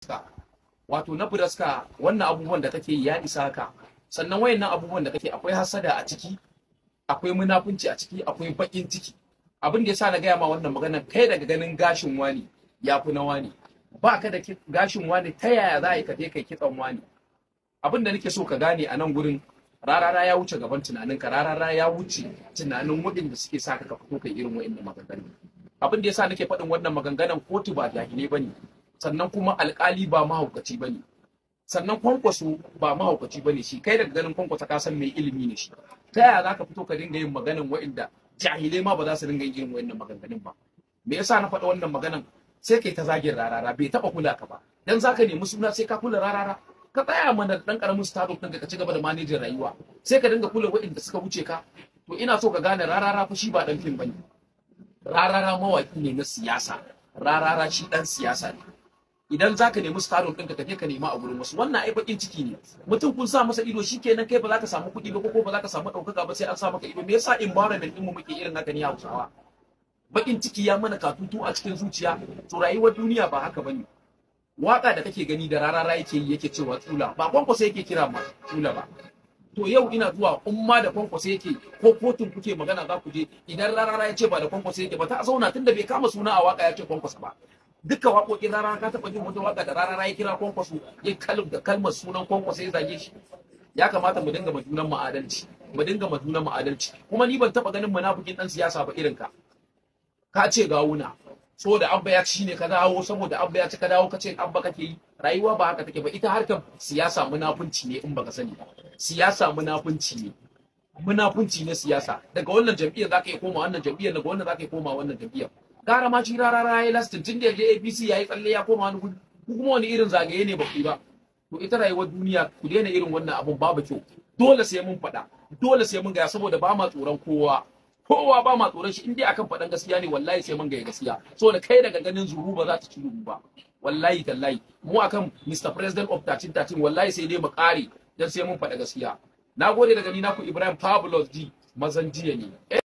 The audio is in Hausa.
buraska wato na buraska wannan abubuwan da kake ya isa ka sannan wayannan abubuwan da kake akwai hasada a ciki akwai munafunci a ciki akwai bakin ciki abin da yasa na gaya ma wannan magana kai daga ganin gashin wani ya fi na wani ba ka da gashin wani ta yaya za ka je kai kitsan wani abin da nake so ka gane a nan gurin rarara ya wuce gaban tunaninka rarara ya wuce tunanin waɗanda suke sa ka fito kai irin waɗannan maganganu abin da yasa nake faɗin wannan maganganun kotu ba jahilai bane sannan kuma alƙali ba mahaukaci bane sannan kwankwaso ba mahaukaci bane shi kai daga ganin kwankwasa ka san mai ilimi ne shi ta yaya za ka fito ka dinga yin maganan waɗanda jahilai ma ba za su dinga yin irin waɗannan maganganun ba me yasa na faɗa wannan maganan sai kai ta zagin rarara bai taɓa kula ka ba dan zaka nemi suna sai ka kula rarara ka tsaya mana dan karamin startup ɗin ka ci gaba da manajin rayuwa sai ka dinga kula waɗanda suka wuce ka to ina so ka gane rarara fa shi ba dan fim bane rarara mawaki ne na siyasa rarara shi dan siyasa ne idan zaka nemi startup ɗinka ka je ka nema a gurin wasu wannan ai bakin ciki ne mutum kun sa masa ido shikenan kai ba za ka samu kuɗi ba ko ba za ka samu ɗaukaka ba sai an sa maka ido me yasa environment ɗin mu muke irin haka ne Hausawa bakin ciki ya mana katutu a cikin zuciya to rayuwar duniya ba haka bane waka da kake gani da rarara yake yi yake cewa tsula ba kwankwasa yake kira ma tsula ba to yau ina zuwa umma da kwankwasa yake ko kotun kuke magana za ku je idan rarara ya ce ba da kwankwasa yake ba ta zauna tunda bai kama suna a waka ya ce kwankwasa ba duka waƙoƙin rarara ka taɓa jin wata waka da rarara ya kira kwankwaso ya kalm da kalmar sunan kwankwasa ya zage shi ya kamata mu dinga majunan mu adalci mu dinga majunan mu adalci kuma ni ban taɓa ganin munafikin dan siyasa ba irin ka ka ce gawuna so da abba ya ci ne ka dawo saboda abba ya ci ka dawo ka ce abba kake yi rayuwa ba haka take ba ita harkar siyasa munafunci ne in baka sani ba siyasa munafunci ne munafunci ne siyasa daga wannan jam'iyyar zaka yi koma wannan jam'iyyar daga wannan zaka yi koma wannan jam'iyyar gara ma ci rarara yayi lastin tun da yaje APC yayi tsalle ya koma wani gudu ku kuma wani irin zagaye ne ba ku ba to ita rayuwar duniya ku daina irin wannan abun babu kyau dole sai mun faɗa dole sai mun gaya saboda ba ma tsoron kowa kowa ba ma tsoron shi in dai akan faɗan gaskiya ne wallahi sai mun ga gaskiya saboda kai daga ganin zuru ba za ta ci zuru ba wallahi tallahi mu akan Mr President of 1313 wallahi sai dai mu kare dan sai mun faɗa gaskiya nagode daga ni naku Ibrahim Pablos D mazan jiya ne